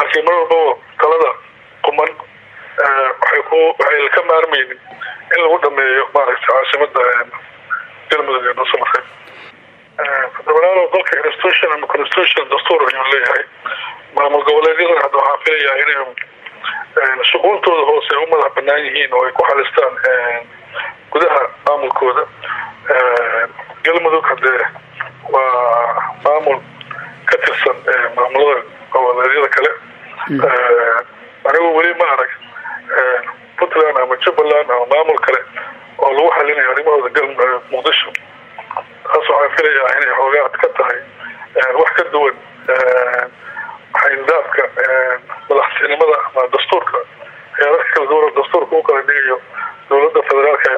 laakiin mar walbaba talada quman waxay ku waxay ka maarmaynin in lagu dhameeyo maaragtay caasimada galmudug ee dhuusamareeb federal dalka institution ama constitution dastuur ayuu leeyahay maamul goboleedyadana hadda waxaa filayaa inay shuquuntooda hoose u madax banaan yihiin oo ay ku xalistaan gudaha maamulkooda galmudug hadee waa maamul ka tirsan maamulada goboleedyada kale anigu weli ma arag puntland ama jubbaland ama maamul kale oo lagu xalinayo arrimahooda gal muqdisho taas waxaan filayaa inay xoogaad ka tahay wax ka duwan xayndaabka madaxtinimada ama dastuurka heerarka kala duwan dastuurka u kala dhigayo dowladda federaalka